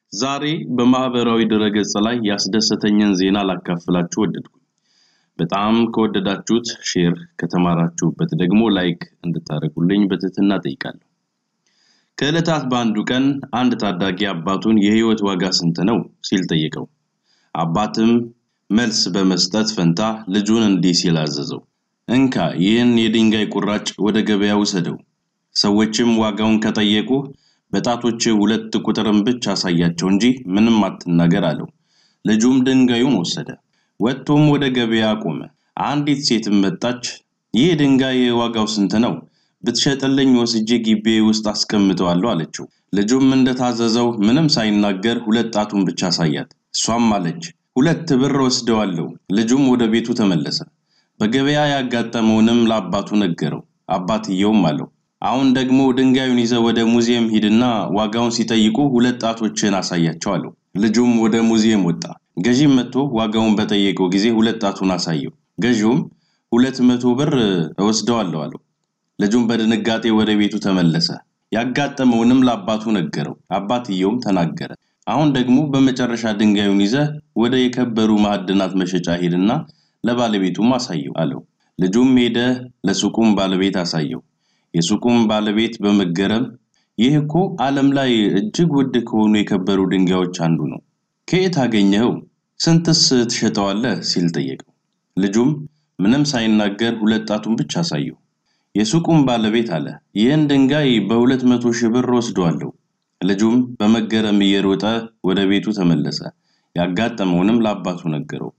ዛሬ በማህበራዊ ድረገጽ ላይ ያስደሰተኝን ዜና ላካፍላችሁ ወደድኩኝ። በጣም ከወደዳችሁት ሼር፣ ከተማራችሁበት ደግሞ ላይክ እንድታደርጉልኝ በትህትና ጠይቃለሁ። ከዕለታት በአንዱ ቀን አንድ ታዳጊ አባቱን የህይወት ዋጋ ስንት ነው ሲል ጠየቀው። አባትም መልስ በመስጠት ፈንታ ልጁን እንዲህ ሲል አዘዘው፣ እንካ ይህን የድንጋይ ቁራጭ ወደ ገበያ ውሰደው። ሰዎችም ዋጋውን ከጠየቁ በጣቶች ሁለት ቁጥርን ብቻ አሳያቸው እንጂ ምንም አትናገር አለው። ልጁም ድንጋዩን ወሰደ፣ ወጥቶም ወደ ገበያ ቆመ። አንዲት ሴትም መጣች። ይህ ድንጋይ ዋጋው ስንት ነው? ብትሸጥልኝ ወስጄ ግቢ ውስጥ አስቀምጠዋለሁ አለችው። ልጁም እንደታዘዘው ምንም ሳይናገር ሁለት ጣቱን ብቻ አሳያት። እሷም አለች ሁለት ብር ወስደዋለሁ። ልጁም ወደ ቤቱ ተመለሰ። በገበያ ያጋጠመውንም ለአባቱ ነገረው። አባትየውም አለው አሁን ደግሞ ድንጋዩን ይዘ ወደ ሙዚየም ሂድና ዋጋውን ሲጠይቁ ሁለት ጣቶችን አሳያቸው አለው። ልጁም ወደ ሙዚየም ወጣ። ገዢም መጥቶ ዋጋውን በጠየቀው ጊዜ ሁለት ጣቱን አሳየው። ገዢውም ሁለት መቶ ብር እወስደዋለሁ አለው። ልጁም በድንጋጤ ወደ ቤቱ ተመለሰ። ያጋጠመውንም ለአባቱ ነገረው። አባትየውም ተናገረ። አሁን ደግሞ በመጨረሻ ድንጋዩን ይዘ ወደ የከበሩ ማዕድናት መሸጫ ሄድና ለባለቤቱም አሳየው አለው። ልጁም ሄደ፣ ለሱቁም ባለቤት አሳየው። የሱቁም ባለቤት በመገረም ይህ እኮ ዓለም ላይ እጅግ ውድ ከሆኑ የከበሩ ድንጋዮች አንዱ ነው። ከየት አገኘኸው? ስንትስ ትሸጠዋለህ? ሲል ጠየቀው። ልጁም ምንም ሳይናገር ሁለት ጣቱን ብቻ አሳየው። የሱቁም ባለቤት አለ ይህን ድንጋይ በሁለት መቶ ሺህ ብር ወስደዋለሁ። ልጁም በመገረም እየሮጠ ወደ ቤቱ ተመለሰ። ያጋጠመውንም ለአባቱ ነገረው።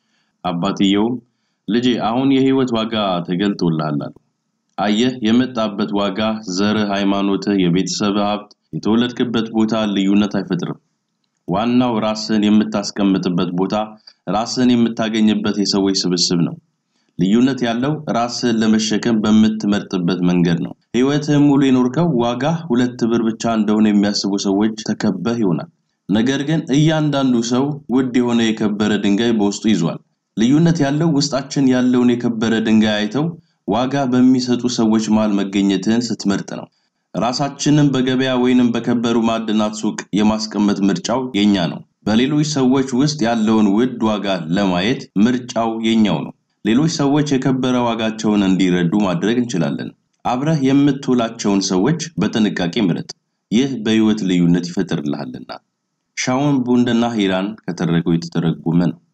አባትየውም ልጄ አሁን የህይወት ዋጋ ተገልጦልሃል አለው። አየህ የመጣበት ዋጋ፣ ዘርህ፣ ሃይማኖትህ፣ የቤተሰብ ሀብት፣ የተወለድክበት ቦታ ልዩነት አይፈጥርም። ዋናው ራስህን የምታስቀምጥበት ቦታ፣ ራስህን የምታገኝበት የሰዎች ስብስብ ነው። ልዩነት ያለው ራስህን ለመሸከም በምትመርጥበት መንገድ ነው። ህይወትህን ሙሉ የኖርከው ዋጋ ሁለት ብር ብቻ እንደሆነ የሚያስቡ ሰዎች ተከበህ ይሆናል። ነገር ግን እያንዳንዱ ሰው ውድ የሆነ የከበረ ድንጋይ በውስጡ ይዟል። ልዩነት ያለው ውስጣችን ያለውን የከበረ ድንጋይ አይተው ዋጋ በሚሰጡ ሰዎች መሃል መገኘትህን ስትመርጥ ነው። ራሳችንን በገበያ ወይንም በከበሩ ማዕድናት ሱቅ የማስቀመጥ ምርጫው የኛ ነው። በሌሎች ሰዎች ውስጥ ያለውን ውድ ዋጋ ለማየት ምርጫው የኛው ነው። ሌሎች ሰዎች የከበረ ዋጋቸውን እንዲረዱ ማድረግ እንችላለን። አብረህ የምትውላቸውን ሰዎች በጥንቃቄ ምረጥ። ይህ በህይወት ልዩነት ይፈጥርልሃልና። ሻውን ቡንደና ሂራን ከተረገው የተተረጎመ ነው።